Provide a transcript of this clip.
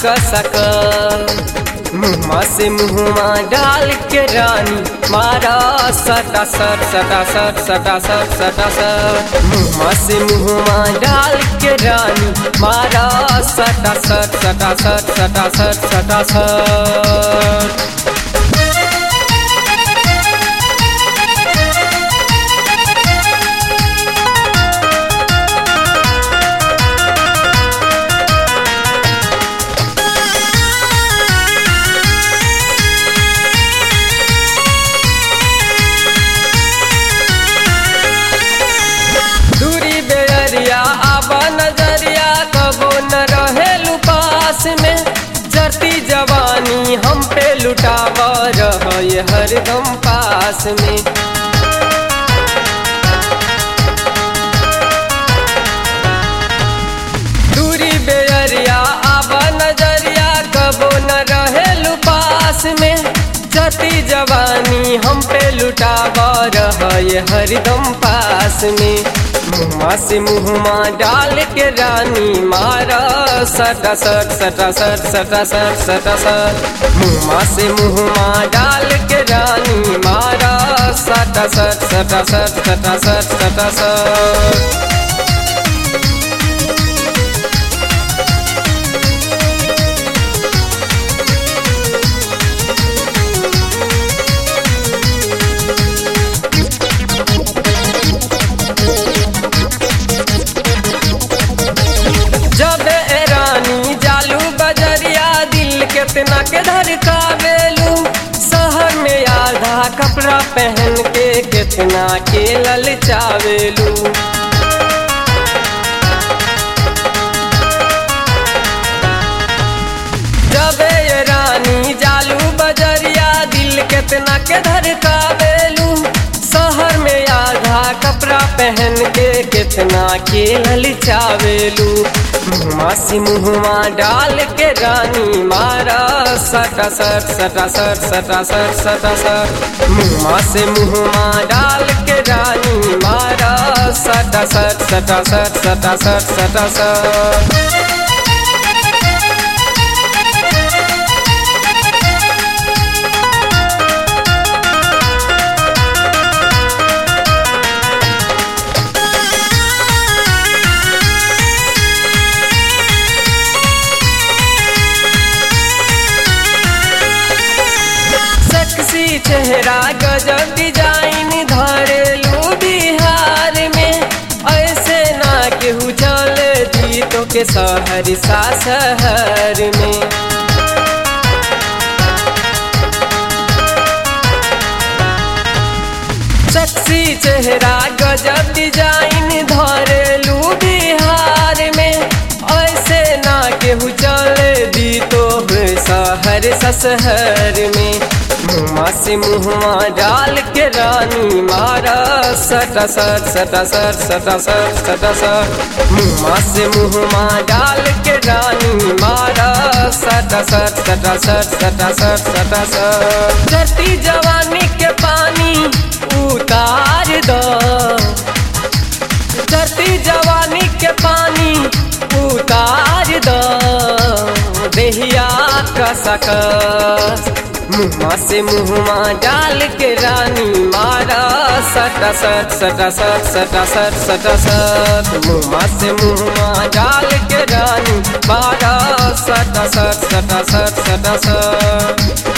कसक मुँहमा से मुँहमा डाल के रानी मारा सटा सट सटा सट सटा सट सटा सट मुँहमा से मुँहमा डाल के रानी मारा सटा सट सटा सट सटा सट सटा सट दूरी बेरिया आबा नजरिया कबो न रहे पास में जरती जवानी हम पे लुटाव रहे हरदम पास में दूरी बेरिया आबा नजरिया कबो न रहे पास में जती जवानी हम पे लुटाव रहे हरदम पास में मुँहमा से मुँहमा डाल के रानी मारा सटा सट सटा सट सटा सट सटा सट मुँहमा से मुँहमा डाल के रानी मारा सटा सट सटा सट सटा सट सटा सट जब ए रानी जालू बजरिया दिल केतना के धड़कावेलू शहर में आधा कपड़ा पहन के केतना के ललचावेलू जब ए रानी जालू बजरिया दिल केतना के धड़कावेलू शहर में आधा कपड़ा पहन के कितना के ललचावेलू मुँहमा से मुँहमा डाल के रानी मारा सटा सट सटा सट सटा सट सटा सट मुँहमा से मुँहमा डाल के रानी मारा सटा सट सटा सट सटा सट सटा सट सेक्सी चेहरा गजब डिजाइन धरेलू बिहार में ऐसे ना केहू चल दी तो के शहर सा शहर में सेक्सी चेहरा गजब डिजाइन धरेलू बिहार में ऐसे ना केहू चल दी तो शहर सशहर में मुँहमा से मुँहमा डाल के रानी मारा सटा सट सटा सट सटा सट सटा सट मुँहमा से मुँहमा डाल के रानी मारा सटा सट सटा सट सटा सट सटा सट धरती जवानी के पानी उतार दो धरती जवानी के पानी उतार दो देहिया का सकस मुँहमा से मुँहमा डाल के रानी मारा सटा सट सटा सट सटा सट सटा सट मुँहमा से मुँहमा डाल के रानी मारा सटा सट सटा सट सटा सट